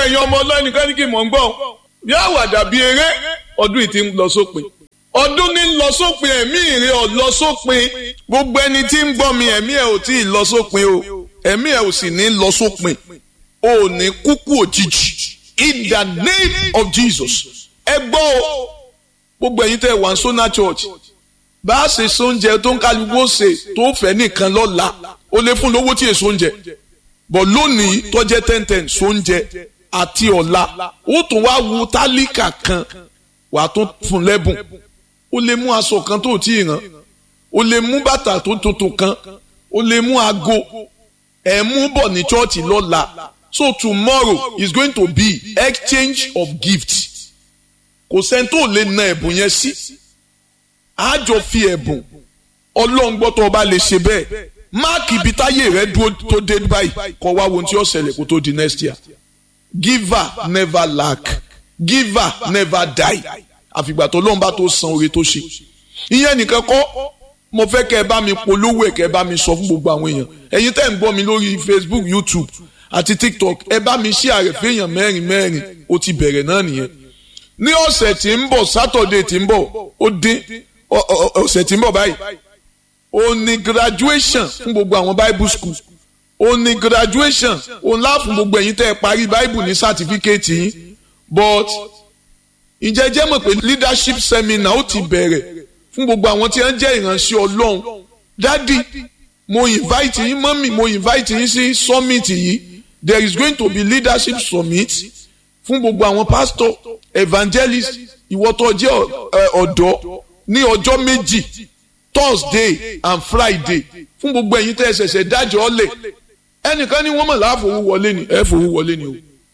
ẹ̀yin ọmọ ọlọ́nìkan ní kí mò ń gbọ́ bí àwàdà bíi eré ọdún yìí ti ń lọ sópin ọdún ní ń lọ sópin ẹ̀mí ìrè ọ̀ lọ sópin gbogbo ẹni tí ń gbọ́ mi ẹ̀mí ẹ̀ ò tí ì lọ sópin o ẹ̀mí ẹ̀ ò sì ní lọ sópin o ò ní kúkú òjijì in the name of Jesus ẹ gbọ́ o gbogbo ẹ̀yin tẹ́ wà ní Sona Church bá a ṣe sóúnjẹ tó ń kálukú ṣe tó fẹ́ nìkan lọ́la ó lè fún lówó tí èso oúnjẹ bọ̀ lónìí tọ́jẹ́ ten ten sóúnjẹ àti ọ̀la ó tún wá wu tálíkà kan wà á tún fún lẹ́bùn ó lè mú aṣọ kan tó tí ì rán ó lè mú bàtà tó tuntun kan ó lè mú aago ẹ̀ mú bọ̀ ní chọ́ọ̀chì lọ́la so tomorrow is going to be exchange of gifts kò sẹ́ni tó lè na ẹ̀bùn yẹn sí àjọ fi ẹ̀bùn ọlọ́run gbọ́ tó o bá lè ṣe bẹ́ẹ̀ máàkì ibi táyé rẹ dúró tó dé báyìí kọ́ wá wo ohun tí ó ṣẹlẹ̀ kó tó di next year giver never lack giver never die àfìgbà tó lóun bá tó san oore tó ṣe ìyẹn nìkan kọ́ mo fẹ́ kẹ́ ẹ bá mi polówó ẹ̀ kẹ́ ẹ bá mi sọ fún gbogbo àwọn èèyàn ẹ̀yin tẹ́ ń gbọ́ mi lórí Facebook YouTube àti TikTok ẹ bá mi ṣí àrẹ̀ fẹ́yàn mẹ́rin mẹ́rin ó ti bẹ̀rẹ̀ náà nìyẹn ní ọ̀sẹ̀ tí ń bọ̀ Saturday tí ń bọ̀ ó dín ọ̀sẹ̀ tí ń bọ̀ báyìí ó ní graduation fún gbogbo àwọn Bible school ó ní graduation ó ńlá fún gbogbo ẹ̀yin tẹ́ ẹ parí Bible ní certificate yín but ǹjẹ́ jẹ́ mọ̀ pé leadership seminar ó ti bẹ̀rẹ̀ fún gbogbo àwọn tí wọ́n jẹ́ ìránṣẹ́ Ọlọ́run dádì mo invite yín mọ́mì mo invite yín sí summit yìí there is going to be leadership summit fún gbogbo àwọn pastor evangelist ìwọ tó jẹ́ ọ̀dọ́ ní ọjọ́ méjì Thursday and Friday fún gbogbo ẹ̀yin tẹ́ ẹ ṣẹ̀ṣẹ̀ dájọ́ ọ̀lẹ̀ ẹnìkan ní wọ́n mọ̀ láàfowó wọlé ni ẹ fowó wọlé ni o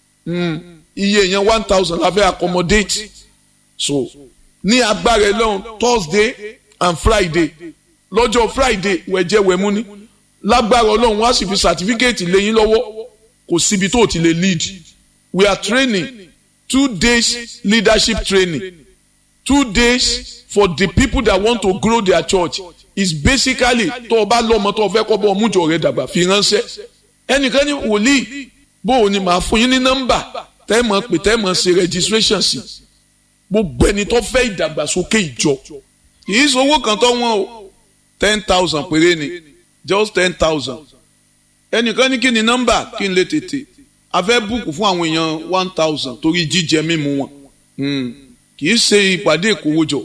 iye yẹn one thousand la fẹ́ accommodate so ní agbára ẹlọ́run Thursday and Friday lọ́jọ́ Friday wẹ̀jẹ̀ wẹ̀mú ni lágbára ọlọ́run wọ́n á sì fi certificate lé yín lọ́wọ́ kò síbi tó ti lè lead we are training two days leadership training two days for the people that want to grow their church is basically tó o bá lọ́mọ tó o fẹ́ kọ́ bọ́ ọmújọ rẹ dàgbà fi ránṣẹ́ ẹnìkan ní wòlíì bó o ní máa fún yín ní nọ́mbà tẹ́ mọ̀ pé tẹ́ mọ̀ ṣe registration sí gbogbo ẹni tó fẹ́ ìdàgbàsókè ìjọ kì í sowó kan tó wọ́n o ten thousand péré ni just ten thousand ẹnìkan ní kí ni nọ́mbà kí n lè tètè a fẹ́ búùkù fún àwọn èèyàn one thousand torí jíjẹ mímu wọn kì í ṣe ìpàdé ìkówójọ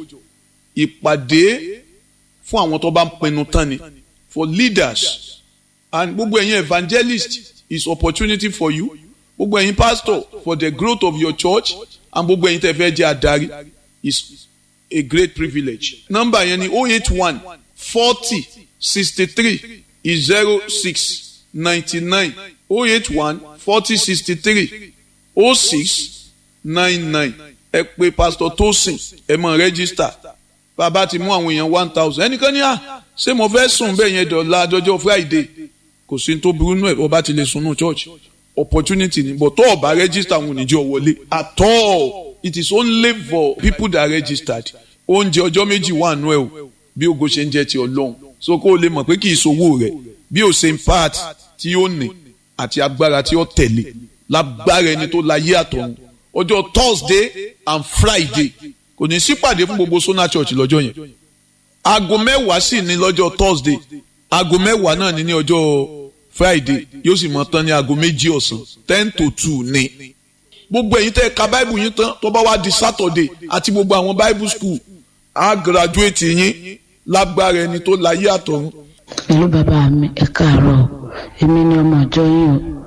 ìpàdé fún àwọn tó bá ń pinnu tán ni for leaders and gbogbo ẹ̀yin evangelist is opportunity for you gbogbo ẹ̀yin pastor for the growth of your church and gbogbo ẹ̀yin tẹ́ fẹ́ jẹ́ adarí is a great privilege nọ́mbà yẹn ni oh eight one forty sixty three zero six ninety nine oh eight one forty sixty three oh six nine nine ẹ pè pastor tosin ẹ mọ register bàbá ti mú àwọn èèyàn one thousand ẹnìkan ní à ṣé mo fẹ́ sùn bẹ́ẹ̀ yẹn dọ̀la dọjọ́ friday kò sí tó burú nù ẹ̀ ọba ti lè sunú church opportunity ni but tó o bá register àwọn oníjọ́ wọlé at all it is only for people that registered oúnjẹ ọjọ́ méjì wà nù ẹ̀ o bí ogo ṣe ń jẹ́ ti ọlọ́run so kó o lè mọ̀ pé kì í sowó rẹ̀ bí o ṣe ń part tí ó ní àti agbára tí ó tẹ̀lé lágbára ẹni tó láyé àtọ̀run ọjọ́ thursday and friday kò ní sípàdé fún gbogbo Sona Church lọ́jọ́ yẹn aago mẹ́wàá sì ní lọ́jọ́ thursday aago mẹ́wàá náà ní ní ọjọ́ friday yóò sì mọ tán ní aago méjì ọ̀sán ten to two ní. gbogbo ẹ̀yin tẹ́ ka bible yín tán tó bá wá di saturday àti gbogbo àwọn bible school á graduate yín lágbára ẹni tó láyé àtọ̀run. pẹ̀lú bàbá mi ẹ káàárọ̀ èmi ni ọmọ ìjọ yín o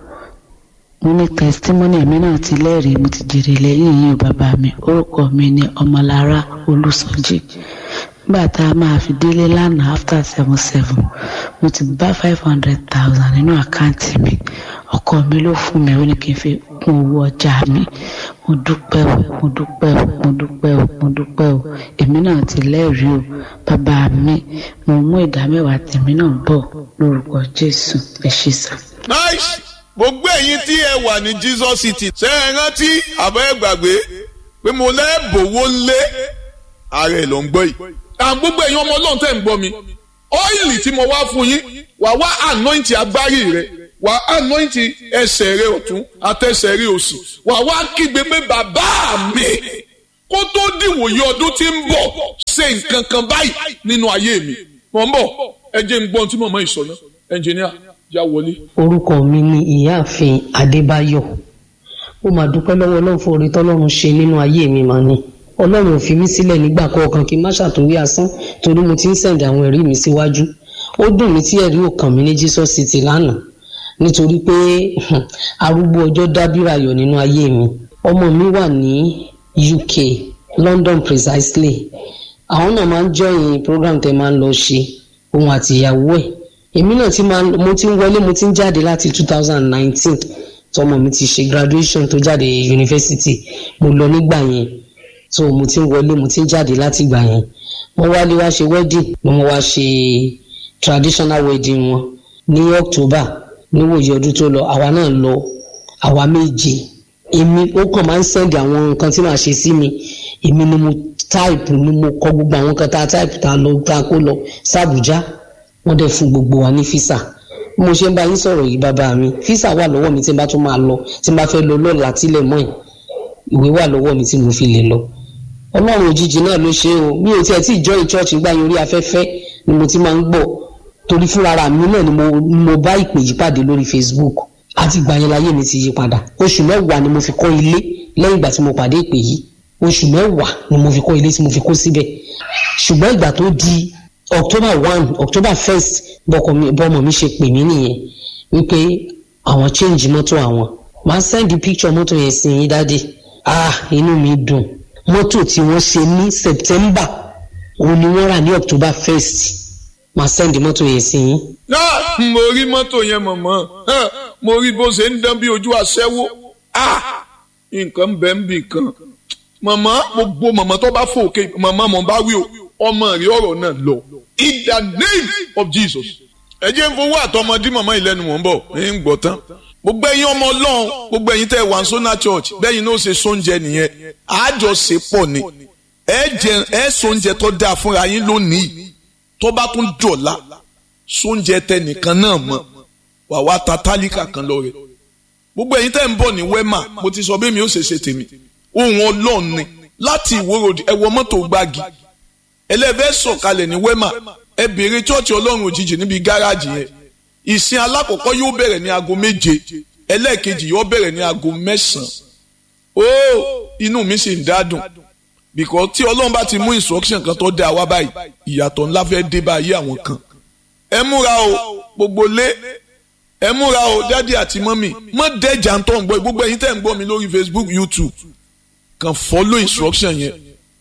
mo ní testimony èmi náà ti lẹ́rìí mo ti jèrè lẹ́yìn yín o bàbá mi orúkọ mi ni ọmọlára olùsọjí nígbà tá a máa fi délé lánàá after seven seven mo ti bá five hundred thousand nínú àkáǹtì mi ọkọ mi ló fún mi ó ní kí n fi kún owó ọjà mi mo dúpẹ́ o mo dúpẹ́ o mo dúpẹ́ o mo dúpẹ́ o èmi náà ti lẹ́rìí o bàbá mi mo mú ìdá mẹ́wàá tèmi náà bọ̀ lórúkọ jésù ẹ ṣé sà. nice gbogbo ẹ̀yin tí ẹ wà ní Jesus City ṣe é rántí àbọ̀ ẹ gbàgbé pé mo lẹ́ẹ̀bùwó lé ààrẹ ló ń gbọ́ yìí. àwọn gbogbo ẹ̀yin ọmọ ọlọ́run tẹ̀ ń gbọ́ mi ọ́ìlì tí mo wá fún yín wà wá anointing agbárí rẹ wà á anointi ẹsẹ̀ rẹ ọ̀tún àtẹsẹ̀ rẹ òsì wà wá kígbe pé bàbá mi kó tó dìwòye ọdún tí ń bọ̀ ṣe nǹkan kan báyìí nínú ayé mi mọ̀ ń bọ̀ ẹ jẹ́ ń gbọ́n tí màmá yìí sọ náà ẹnjìníà já wọlé. orúkọ mi ni ìyáàfin adébáyọ̀ ó máa dúpẹ́ lọ́wọ́ ọlọ́run fún oore tọ́lọ́run ṣe nínú ayé mi mà ní ọlọ́run ò fi mí sílẹ̀ nígbà kọ̀ọ̀kan kí n má ṣàtúnwí asán torí mo ti ń sẹ̀ǹdì àwọn ẹ̀rí mi síwájú ó dùn mí tí ẹ̀rí ò kàn mí ní jesus city lánàá nítorí pé arúgbó ọjọ́ dábìrà yọ̀ nínú ayé mi ọmọ mi wà ní uk london precisely àwọn náà máa ń join program tẹ máa ń lọ ṣe òun àti ìyàwó ẹ̀ èmi náà ti máa mo ti ń wọlé mo ti ń jáde láti two thousand nineteen tọmọ mi ti ṣe graduation tó jáde yunifásitì mo lọ nígbà yẹn so mo ti ń wọlé mo ti ń jáde láti ìgbà yẹn wọ́n wálé wá ṣe wedding wọ́n wá ṣe traditional wedding wọn ní october níwòye ọdún tó lọ àwa náà lọ àwa méje èmi ó kàn máa ń sẹ́ndì àwọn nǹkan tí màá ṣe sí mi èmi ni mo táìpù ni mo kọ gbogbo àwọn nǹkan tá a táìpù tá a lọ tá a kó lọ sàbújá wọ́n dẹ̀ fún gbogbo wa ní físà bí mo ṣe ń bá yín sọ̀rọ̀ yìí bàbá mi físà wà lọ́wọ́ mi tí n bá tún máa lọ tí n bá fẹ́ lọ lọ́la tílẹ̀ mọ́ ẹ̀ ìwé wà lọ́wọ́ mi tí mo fi lè lọ ọlọ́run òjijì náà ló ṣe o mi ò tiẹ̀ tí ìjọ ìchọ́ọ̀chì gbá yín orí afẹ́fẹ́ ni mo ti máa ń gbọ́ torí fúnra mi náà ni mo, mo bá ìpè yí pàdé lórí facebook àti ìgbà yẹn láyé mi ti yí padà oṣù mẹ́wàá ni mo fi kọ́ ilé lẹ́yìn ìgbà tí mo pàdé ìpè yìí oṣù mẹ́wàá ni mo fi kọ́ ilé tí mo fi kó síbẹ̀ ṣùgbọ́n ìgbà tó di october one october first bọ́mọ mi ṣe pè mí nìyẹn wípé àwọn change mọ́tò àwọn máa send picture mọ́tò yẹn sí yín dáadé ah inú mi dùn mọ́tò tí wọ́n ṣe ní september òun ni wọ́n rà ní october first máa send mọ́tò yẹn sí yín. náà mo rí mọ́tò yẹn mọ̀mọ́ mo rí bó ṣe ń dán bí ojú aṣẹ́wó nǹkan bẹ́ẹ̀ ń bì kan mọ̀mọ́ gbogbo mọ̀mọ́ tó bá fòkè mọ̀mọ́ mọ̀ bá wí o ọmọ rí ọ̀rọ̀ náà lọ in the name of jesus ẹ jẹ́ ń fowó àtọmọdé mọ̀mọ́ ìlẹ́nu mọ̀ ń bọ̀ ń gbọ́ tán gbogbo ẹ̀yin ọmọ ọlọ́run gbogbo ẹ̀yin tẹ́ wà sọ́nà church bẹ́yìn náà ṣe sóúnjẹ nìyẹn àjọṣe pọ̀ ni ẹ jẹ ẹ sóúnjẹ tó dáa fúnra yín lónìí tó bá tún dọ̀la sóúnjẹ tẹnìkan náà mọ̀ wà wá ta tálíkà kan lọ rẹ̀ gbogbo ẹ̀yin tẹ́ ń bọ̀ ní wema mo ti sọ bẹ́ẹ̀ mi ó ṣe ṣe tèmi ohun ọlọ́run ni láti ìwòròdì ẹ wọ mọ́tò gbági ẹlẹ́fẹ́ sọ̀kalẹ̀ ní wema ẹ béèrè chọ́ọ̀chì ọlọ́run òjijì níbi gáràjì yẹn ìsìn alákọ̀ọ́kọ́ yóò bẹ̀rẹ̀ ní aago méje ẹlẹ́ẹ̀kejì yóò bẹ̀rẹ̀ ní aago mẹ́sàn-án ó inú mi sì ń dádùn because tí ọlọ́run bá ti mú instruction kan tó dá wa báyìí ìyàtọ̀ ńlá fẹ́ dé báyìí àwọn kan ẹ múra o gbogbo lé ẹ múra o dádì àti mọ́mì mọ́ dẹ́jà ń tọ́ ń gbọ́ gbogbo ẹ̀yin tẹ́ ń gbọ́ mi lórí Facebook YouTube kan follow instruction yẹn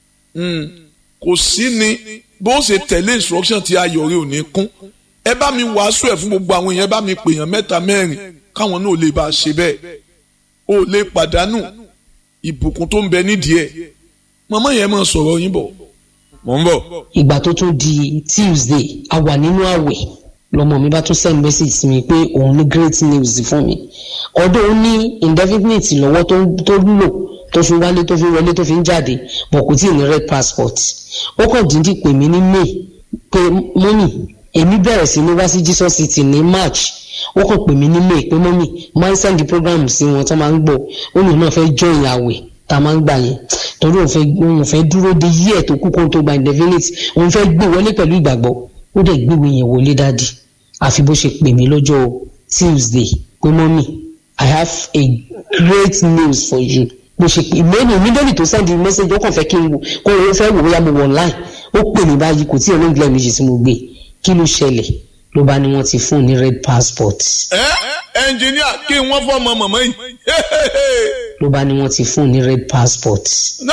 kò sí ni bó ṣe tẹ̀lé instruction tí ayọ̀ rẹ ò ní kún ẹ bá mi wàásù ẹ fún gbogbo àwọn èèyàn ẹ bá mi pèèyàn mẹ́ta mẹ́rin káwọn náà lè bá a ṣe bẹ́ẹ̀ o lè pàdánù ìbùkún tó ń bẹ nídìí ẹ̀ màmá yẹn máa sọ̀rọ̀ yín bọ̀ mò ń bọ̀. ìgbà tó tún di tuesday a wà nínú àwẹ̀ lọmọ mi bá tún send message sí mi pé òun ní great news fún mi ọdún ó ní indefinite lọ́wọ́ tó lò tó fi wálé tó fi wọlé tó fi ń jáde bọ̀ kò tí ì ní red passport ó kàn dídì pè mí ní may pé mọ́mì èmi bẹ̀rẹ̀ sí ní wá sí jesus city ní march ó kàn pè mí ní may pé mọ́mì máa ń send program sí wọn tó máa ń gbọ́ ó lòun náà fẹ́ join àwẹ̀ tá a máa ń gbà yẹn torí òun fẹ́ òun fẹ́ dúró de yí ẹ̀ tó kú kó tó gba indefinite òun fẹ́ gbé wọlé pẹ̀lú ìgbàgbọ́ ó dẹ̀ gbéwé yẹn wọlé dáàdì àfi bó ṣe pè mí lọ́jọ́ tuesday pé mọ́mì i have a great news for you bó ṣe pè mí ní mídọ́lì tó send message ó kàn fẹ́ kí n wò kó o fẹ́ wò bóyá mo wọ̀ online ó pè mí báyìí kò tí ì olóńgbò méjì tí mo gbé kí ló ṣẹlẹ̀ ló bá ní wọ́n ti fún un ní red passport. ẹ ẹnjìníà kí wọ́n fọmọ mọ̀mọ́ yìí. ló bá ní wọ́n ti fún un ní red passport.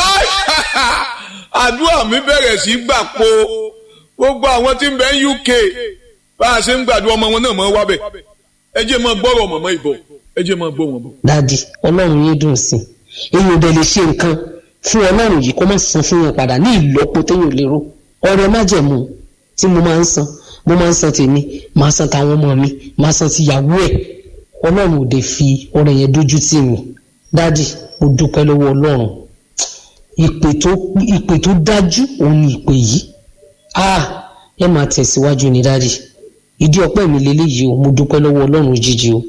àdúrà mi bẹ̀rẹ̀ sí gbà po gbogbo àwọn tí ń bẹ ní UK bá a ṣe ń gbàdúrà ọmọ wọn náà mọ́ wábẹ̀ ẹ jẹ́ mọ́ gbọ́rọ̀ mọ̀mọ́ ìbọ̀ ẹ jẹ́ mọ́ gbọ́ wọn bọ̀. dádì ọlọ́run yín dùn sí i èyí ò dẹ̀ lè ṣe nǹkan fún ọlọ́run yìí kó má san fún yẹn padà ní ìlọ́po téèyàn lérò ọ̀rẹ́ májẹ̀mú tí mo máa ń san mo máa ń san tèmi máa san tàwọn ọmọ mi máa san tìyàwó ẹ̀ ọlọ́run ò dé fi ọ̀rẹ́ yẹn dójú tì mí dádì mo dúpẹ́ lọ́wọ́ ọlọ́run ìpè tó ìpè tó dájú òun ni ìpè yìí ah ẹ máa tẹ̀síwájú ni dádì ìdí ọpẹ́ mi lélẹ́yìí o mo dúpẹ́ lọ́wọ́ ọlọ́run jíjí o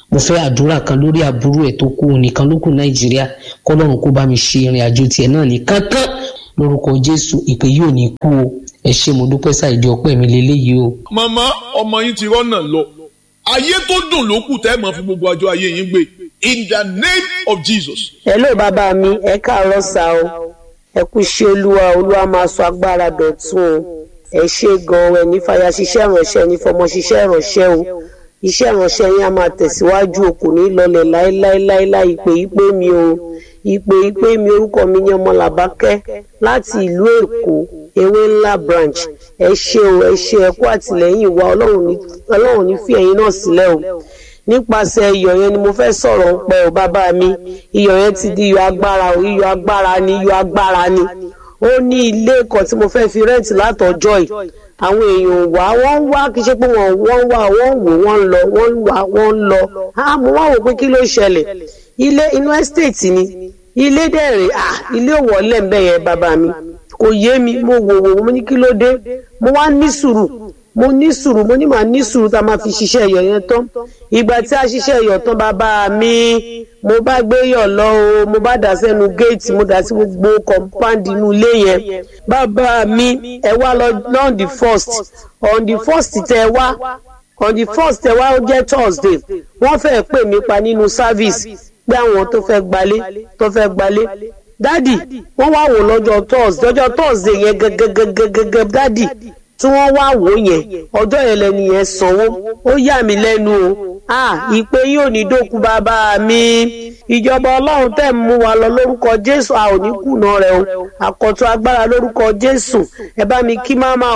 mo fẹ́ àdúrà kan lórí àbúrò ẹ̀ tó kú nìkan ló kù nàìjíríà kọ́lọ́run kó bá mi ṣe ìrìn àjò tiẹ̀ náà ní kankan lórúkọ jésù ìpè yóò ní kú o ẹ ṣé mo dúpẹ́ ṣàìdí ọpẹ́ mi lélẹ́yìí o. màmá ọmọ yín ti rọ́nà lọ ayé tó dùn ló kù tẹ́ ẹ̀ mọ́ fi gbogbo ọjọ́ ayé yín gbé in the name of jesus. hello bàbá mi ẹ káàárọ̀ sá o ẹ kú ṣe olúwa olúwa máa sọ agbára dọ̀tun o ẹ ṣe gan-an ẹ ní fàyà ṣiṣẹ́ ìránṣẹ́ ní fọmọ ṣiṣẹ́ ìránṣẹ́ o iṣẹ́ ìránṣẹ́ yín á máa tẹ̀síwájú o kò ní lọlẹ̀ láéláéláéláé ìpè ìpè mi o ìpè ìpè mi orúkọ mi ní ọmọ làbákẹ́ láti ìlú èkó ewé ńlá branch ẹ ṣe o ẹ ṣe ẹ kú àtìlẹ́yìn wa ọlọ́run ní fi ẹ̀yin náà sílẹ̀ o nípasẹ̀ iyọ̀ yẹn ni mo fẹ́ sọ̀rọ̀ ń pẹ́ o bàbá mi iyọ̀ yẹn ti di iyọ̀ agbára o iyọ̀ agbára ni iyọ̀ agbára ni ó ní ilé kan tí mo fẹ́ fi rẹ́ǹtì látọjọ́ yìí àwọn èèyàn wá wọ́n ń wá kí ṣe pé wọ́n wọ́n wá wọ́n wò wọ́n ń lọ wọ́n ń wá wọ́n ń lọ mo wá wò pé kí ló ṣẹlẹ̀ ilé inú ẹ́stéètì ni ilé dẹ̀rẹ̀ ah ilé òwòlẹ̀ ń bẹ̀ yẹn bàbá mi kò yé mi mo wò wò mo ní kí ló dé mo wá ní sùúrù mo ní sùúrù mo ní màá ní sùúrù tá a máa fi ṣiṣẹ́ ẹ̀yọ̀ yẹn tán ìgbà tí a ṣiṣẹ́ ẹ̀yọ̀ tán bàbá mi mo bá gbé yọ̀ lọ o mo bá dà sẹ́nu géètì mo dà sí gbogbo kọ̀ǹpáǹdì inú ilé yẹn bàbá mi ẹ wá lọ on the first on the first tẹ wá on the first tẹ wá ó jẹ́ thursday wọ́n fẹ́ẹ́ pè mí pa nínú service pé àwọn tó fẹ́ gbalé tó fẹ́ gbalé dádì wọ́n wá wò lọ́jọ́ thursday ọjọ́ thursday yẹn gẹ́gẹ́gẹ́gẹ́gẹ́ dádì tí wọ́n wá wò yẹn ọjọ́ yẹn lẹ́nu yẹn sanwó ó yà mí lẹ́nu o ah ìpè yóò ní dókun bàbá mi ìjọba ọlọ́run tẹ̀ mú wa lọ lórúkọ jésù a ò ní kùnà rẹ o àkọ́tún agbára lórúkọ jésù ẹ bá mi kí máma